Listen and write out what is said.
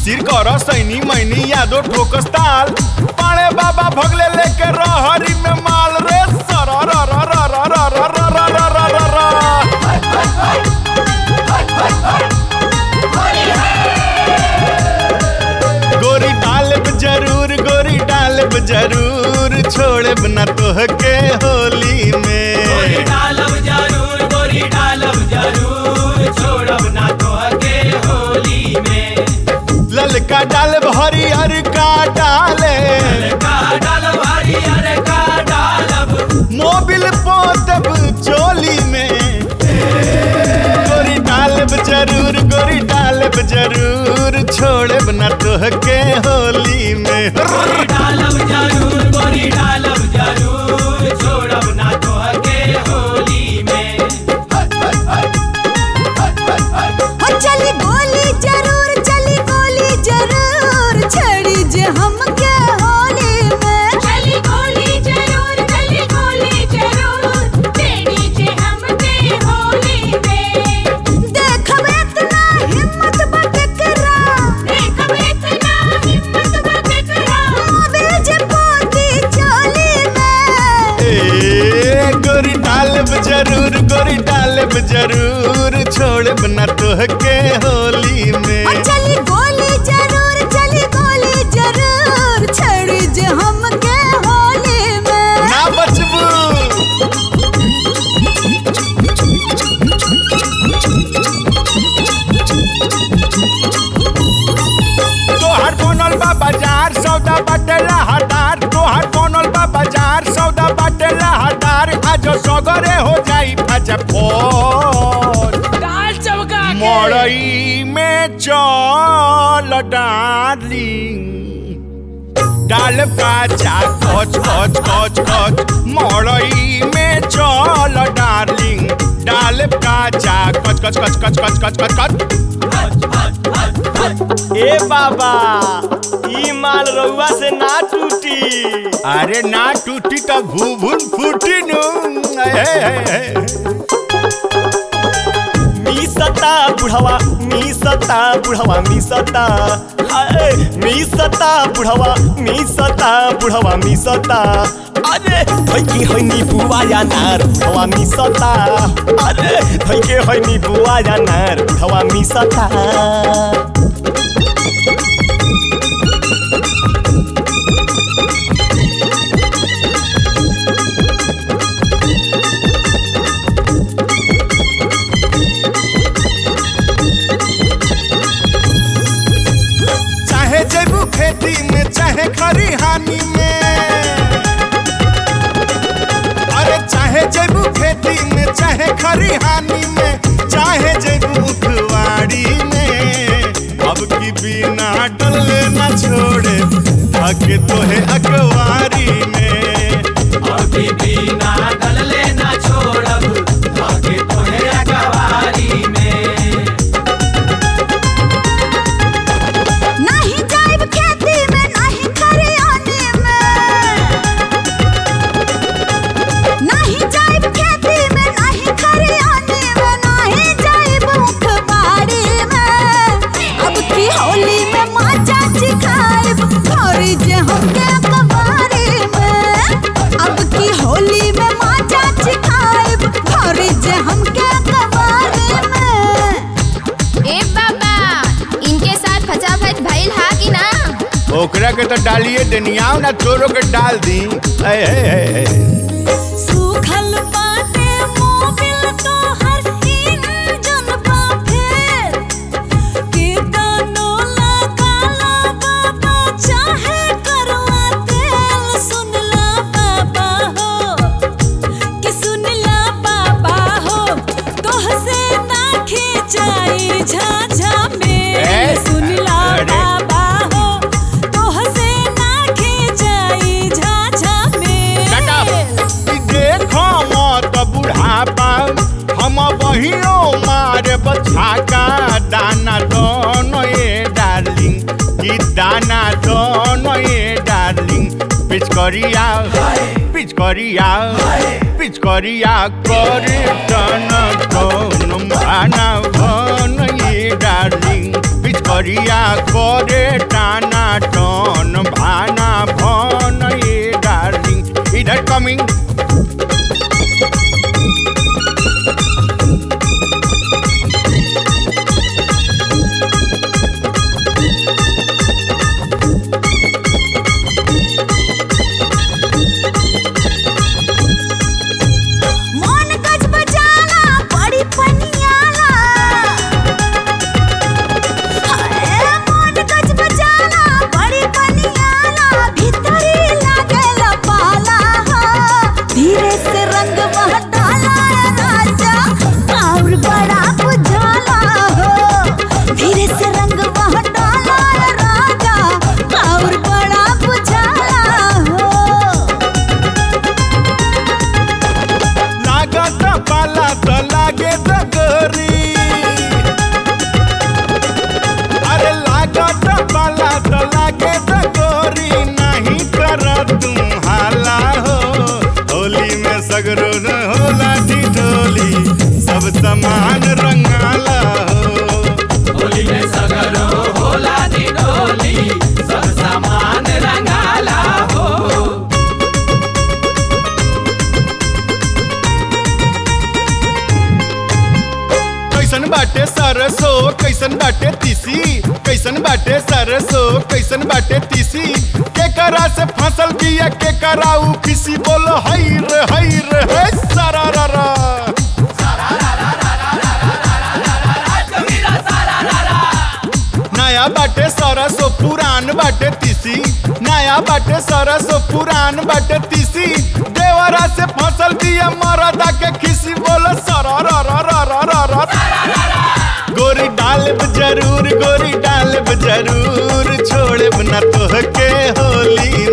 खातिर कर सैनी मैनी यादो ठोकस ताल पाड़े बाबा भगले लेके रहरी में माल रे सर र र र र र र र र र र र र गोरी डालब जरूर गोरी डालब जरूर छोड़ब न तोहके होली में गोरी डालब जरूर गोरी डालब जरूर छोड़ब ना तोहके होली में ललका डालब हरियर का डाले का डालब हरियर का डालब मोबिल पोतब चोली में गोरी डालब जरूर गोरी डालब जरूर छोड़ब न तोहके होली में गोरी डालब जरूर गोरी डालब जरूर छोड़ब ना तोहके होली में हो चली गोली जरूर चली गोली जरूर छड़ी जे हमके होली में चली गोली जरूर चली गोली जरूर तेरी जे हमके होली में देखब इतना हिम्मत बटकरा देखब इतना हिम्मत बकरा मोबिल जे पोती चोली में ए गोरी डालब जरूर गोरी डालब जरूर छोड़ब न तोहके होली हो में चली गोली जरूर चली गोली जरूर छड़ी जे हमके होली में ना बचबू तोहर बनल बा बाजार सौदा बटेला हटार तोहर बनल बा बाजार सौदा बटेला हटार आज सगरे हो जाई फजा फोर दाल चमका मड़ई में चल डार्लिंग डाल काचा कच कच कच कच मड़ई में चल डार्लिंग डाल काचा कच कच कच कच कच कच कच कच ए बाबा ई माल रउआ से ना टूटी अरे ना टूटी तो भूभुन फूटी नु हे, हे, हे। मी सता बुढ़वा मी सता बुढ़वा मी सता हाय मी सता बुढ़वा मी सता बुढ़वा मी सता अरे धैके हैनी बुआ या नार बुढ़वा मी सता अरे धैके हैनी बुआ या नार बुढ़वा मी सता चाहे जेबू खेती में चाहे खरिहानी में अरे चाहे जेबू खेती में चाहे खरिहानी में चाहे जेबू उखवाड़ी में अब की बिना डले न छोड़े आके तोहे अखबारी में अभी भी ना डलले ना छोड़ब आगे तोहे अगवारी में नहीं जाइब खेती में नहीं खरियानी में नहीं जाइब खेती में नहीं खरियानी में नहीं जाइब उखबाड़ी में अब की होली में माचा चिखाइब खरी जे हमके कबारी में अब की होली में माचा चिखाइब खरी जे हमके कबारी में ए बाबा इनके साथ फचा फच भइल हा कि ना ओकरा के तो डालिए दनियाव ना तोरो के डाल दी ए, ए, ए, ए। सूखल बाटे मोबिल तोहर इंजन बा फेर के दानो लगाला बाबा चाहे करवा तेल सुनला बाबा हो कि सुनला बाबा हो तोह से ना खिंचाई झाझा में ए, सुनला अरे। बाबा हो तोह से ना खिंचाई झाझा में Shut up. ई देखो मत बुढ़ापा हम बहियो मारे बछाका दाना दोनों ये डार्लिंग की दाना दोनों ये डार्लिंग पिचकरिया पिचकरिया पिचकरिया करे टन कौन माना भन ये डार्लिंग पिचकरिया करे टाना टन भाना भन ये डार्लिंग इधर कमिंग मोन गज बजाला बड़ी पनियाला हाय मोन गज बजाला बड़ी पनियाला भीतरी लागेला पाला धीरे से रंग बहटाला राजा और बड़ा बुझाला हो धीरे से रंग बहटाला राजा और बड़ा बुझाला हो लागत पाला त लागे डगरी अरे लागत पाला त लागे डगरी नहीं कर तू हाला हो होली में सगरो न होला ढोली सब समान रंगाला हो होली में सगरो होला दी डोली सब सामान रंगाला हो कैसन बाटे सरसो कैसन बाटे तीसी कैसन बाटे सरसो कैसन बाटे तीसी के करा से फसल बिया के कराऊ किसी बोलो हई रे हई रे हे सारा रा रा नया बाटे सरसो पुरान बाटे तीसी नया बाटे सरसो पुरान बाटे तीसी देवरा से फसल बिया मरदा के खिसी बोलो सरा रा रा रा रा रा रा गोरी डालब जरूर गोरी डालब जरूर छोड़ब न तोहके होली